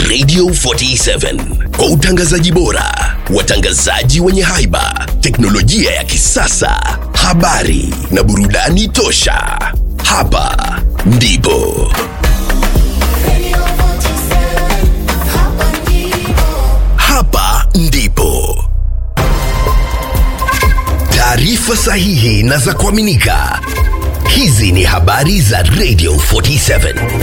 Radio 47 kwa utangazaji bora, watangazaji wenye haiba, teknolojia ya kisasa, habari na burudani tosha. Hapa ndipo Radio 47, hapa ndipo. hapa ndipo taarifa sahihi na za kuaminika. Hizi ni habari za Radio 47.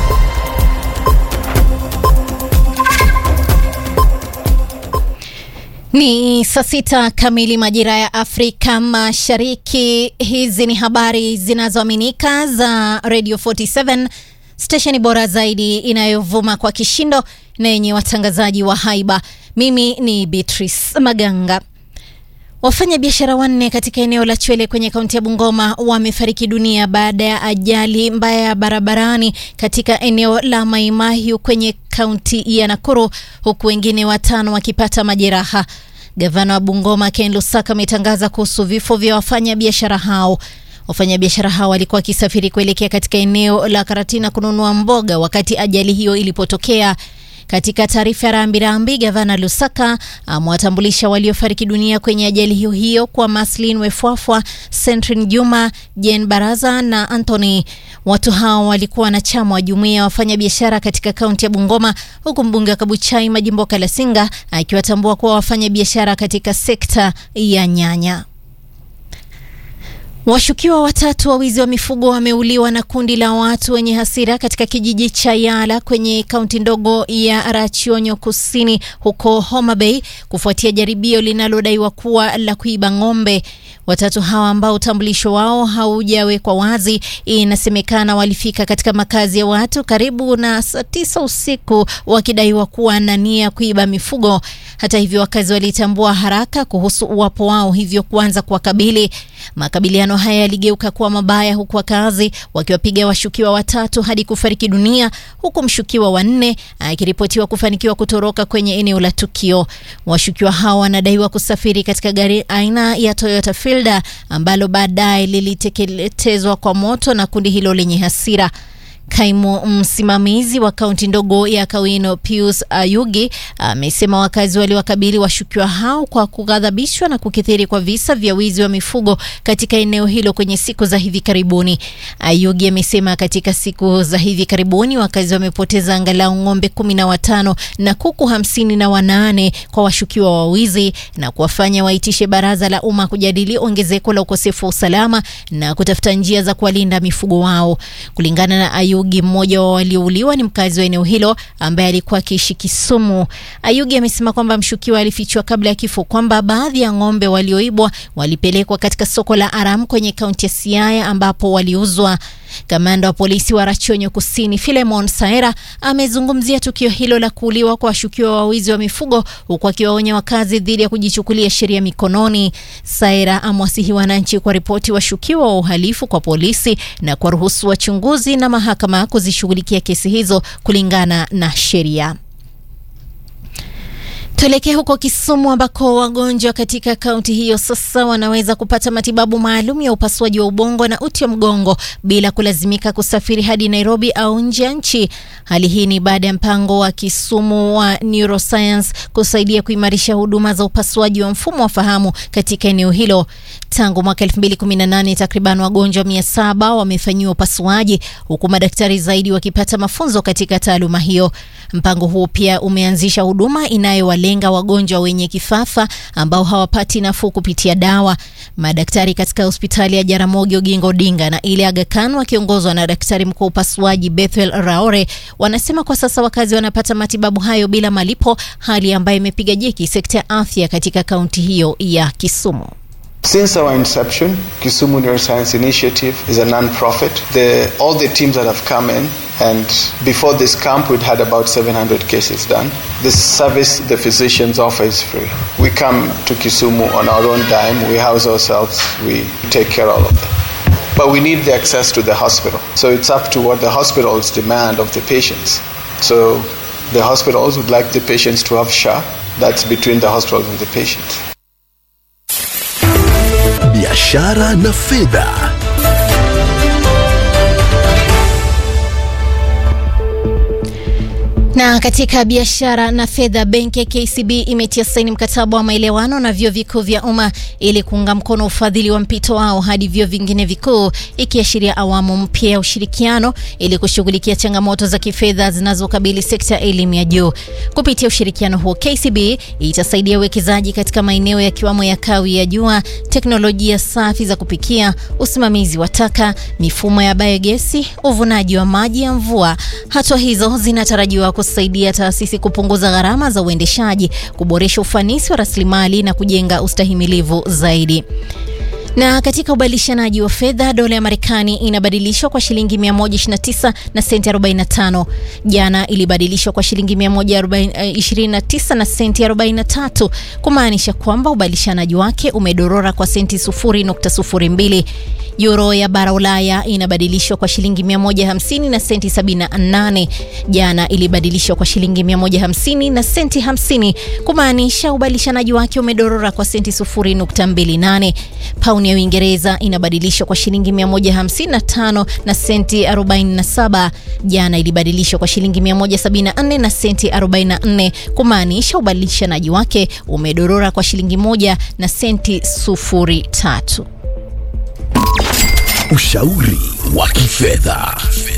Ni saa sita kamili majira ya Afrika Mashariki. Hizi ni habari zinazoaminika za Radio 47, stesheni bora zaidi inayovuma kwa kishindo na yenye watangazaji wa haiba. Mimi ni Beatrice Maganga. Wafanya biashara wanne katika eneo la Chwele kwenye kaunti ya Bungoma wamefariki dunia baada ya ajali mbaya ya barabarani katika eneo la Maimahiu kwenye kaunti ya Nakuru, huku wengine watano wakipata majeraha. Gavana wa Bungoma Ken Lusaka ametangaza kuhusu vifo vya wafanya biashara hao. Wafanyabiashara hao walikuwa wakisafiri kuelekea katika eneo la Karatina kununua mboga wakati ajali hiyo ilipotokea. Katika taarifa ya rambirambi, gavana Lusaka amewatambulisha waliofariki dunia kwenye ajali hiyo hiyo kwa Maslin Wefwafwa, Sentrin Juma, Jen Baraza na Anthony. Watu hao walikuwa wanachama wa jumuiya ya wafanyabiashara katika kaunti ya Bungoma, huku mbunge wa Kabuchai Majimbo Kalasinga akiwatambua kuwa wafanyabiashara katika sekta ya nyanya. Washukiwa watatu wa wizi wa mifugo wameuliwa na kundi la watu wenye hasira katika kijiji cha Yala kwenye kaunti ndogo ya Rachionyo Kusini huko Homa Bay kufuatia jaribio linalodaiwa kuwa la kuiba ng'ombe. Watatu hawa ambao utambulisho wao haujawekwa wazi, inasemekana walifika katika makazi ya watu karibu na saa tisa usiku wakidaiwa kuwa na nia kuiba mifugo. Hata hivyo, wakazi walitambua haraka kuhusu uwapo wao, hivyo kuanza kuwakabili. Makabiliano haya yaligeuka kuwa mabaya, huku wakazi wakiwapiga washukiwa watatu hadi kufariki dunia, huku mshukiwa wa nne akiripotiwa kufanikiwa kutoroka kwenye eneo la tukio. Washukiwa hao wanadaiwa kusafiri katika gari aina ya Toyota Fielder ambalo baadaye liliteketezwa kwa moto na kundi hilo lenye hasira. Kaimu msimamizi wa kaunti ndogo ya Kawino Pius Ayugi amesema wakazi waliwakabili washukiwa hao kwa kughadhabishwa na kukithiri kwa visa vya wizi wa mifugo katika eneo hilo kwenye siku za hivi karibuni. Ayugi amesema katika siku za hivi karibuni wakazi wamepoteza angalau ng'ombe kumi na watano na kuku hamsini na wanane kwa washukiwa wa wizi na kuwafanya waitishe baraza la umma kujadili ongezeko la ukosefu wa usalama na kutafuta njia za kuwalinda mifugo wao. Kulingana na Ayugi, mmoja wa waliouliwa ni mkazi wa eneo hilo ambaye alikuwa akiishi Kisumu. Ayugi amesema kwamba mshukiwa alifichwa kabla ya kifo kwamba baadhi ya ng'ombe walioibwa walipelekwa katika soko la Aram kwenye kaunti ya Siaya ambapo waliuzwa. Kamanda wa polisi wa Rachonyo Kusini Filemon Saera amezungumzia tukio hilo la kuuliwa kwa washukiwa wa wizi wa mifugo huku akiwaonya wakazi dhidi ya kujichukulia sheria mikononi. Saera amewasihi wananchi kwa ripoti washukiwa wa uhalifu kwa polisi na kuwaruhusu wachunguzi na mahakama kuzishughulikia kesi hizo kulingana na sheria. Tuelekee huko Kisumu ambako wagonjwa katika kaunti hiyo sasa wanaweza kupata matibabu maalum ya upasuaji wa ubongo na uti wa mgongo bila kulazimika kusafiri hadi Nairobi au nje ya nchi. Hali hii ni baada ya mpango wa Kisumu wa Neuroscience kusaidia kuimarisha huduma za upasuaji wa mfumo wa fahamu katika eneo hilo. Tangu mwaka 2018 takriban wagonjwa 700 wamefanyiwa upasuaji huku madaktari zaidi wakipata mafunzo katika taaluma hiyo. Mpango huo pia umeanzisha huduma inayowalenga wagonjwa wenye kifafa ambao hawapati nafuu kupitia dawa. Madaktari katika hospitali ya Jaramogi Oginga Odinga na ile Aga Khan wakiongozwa na daktari mkuu wa upasuaji Bethel Raore wanasema kwa sasa wakazi wanapata matibabu hayo bila malipo, hali ambayo imepiga jeki sekta ya afya katika kaunti hiyo ya Kisumu. Since our inception, Kisumu Neuroscience Initiative is a non-profit. The, all the teams that have come in, and before this camp, we'd had about 700 cases done. The service the physicians offer is free. We come to Kisumu on our own dime. We house ourselves. We take care of all of them. But we need the access to the hospital. So it's up to what the hospitals demand of the patients. So the hospitals would like the patients to have SHA. That's between the hospitals and the patients. biashara na fedha. Na katika biashara na fedha, benki ya KCB imetia saini mkataba wa maelewano na vyuo vikuu vya umma ili kuunga mkono ufadhili wa mpito wao hadi vyuo vingine vikuu, ikiashiria awamu mpya ya ushirikiano ili kushughulikia changamoto za kifedha zinazokabili sekta ya elimu ya juu. Kupitia ushirikiano huo, KCB itasaidia uwekezaji katika maeneo yakiwamo ya kawi ya jua, teknolojia safi za kupikia, usimamizi wa taka, mifumo ya biogesi, uvunaji wa maji ya mvua. Hatua hizo zinatarajiwa kusaidia taasisi kupunguza gharama za uendeshaji, kuboresha ufanisi wa rasilimali na kujenga ustahimilivu zaidi. Na katika ubadilishanaji wa fedha, dola ya Marekani inabadilishwa kwa shilingi 129 na senti 45. Jana ilibadilishwa kwa shilingi 129 na senti 43, kumaanisha kwamba ubadilishanaji wake umedorora kwa senti 0.02. Euro ya bara Ulaya inabadilishwa kwa shilingi 150 na senti 78. Jana ilibadilishwa kwa shilingi 150 na senti 50, kumaanisha ubadilishanaji wake umedorora kwa senti 0.28. Pauni ya Uingereza inabadilishwa kwa shilingi 155 na senti 47. Jana ilibadilishwa kwa shilingi 174 na senti 44, kumaanisha ubadilishanaji wake umedorora kwa shilingi moja na senti 03. Ushauri wa kifedha.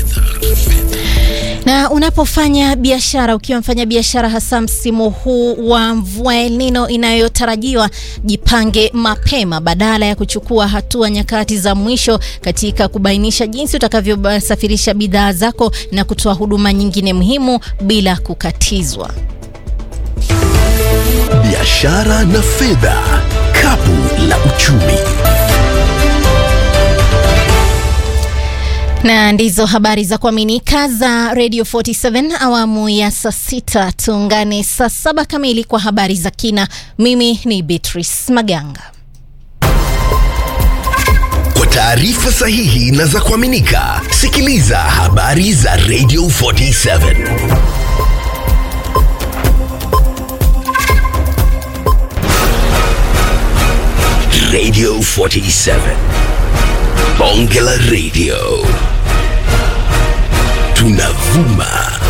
Na unapofanya biashara, ukiwa mfanya biashara, hasa msimu huu wa mvua El Nino inayotarajiwa, jipange mapema badala ya kuchukua hatua nyakati za mwisho katika kubainisha jinsi utakavyosafirisha bidhaa zako na kutoa huduma nyingine muhimu bila kukatizwa. Biashara na fedha, kapu la uchumi. na ndizo habari za kuaminika za Radio 47 awamu ya saa sita. Tuungane saa saba kamili kwa habari za kina. Mimi ni Beatrice Maganga. Kwa taarifa sahihi na za kuaminika, sikiliza habari za Radio 47. Radio 47. Bonge la Radio. Tunavuma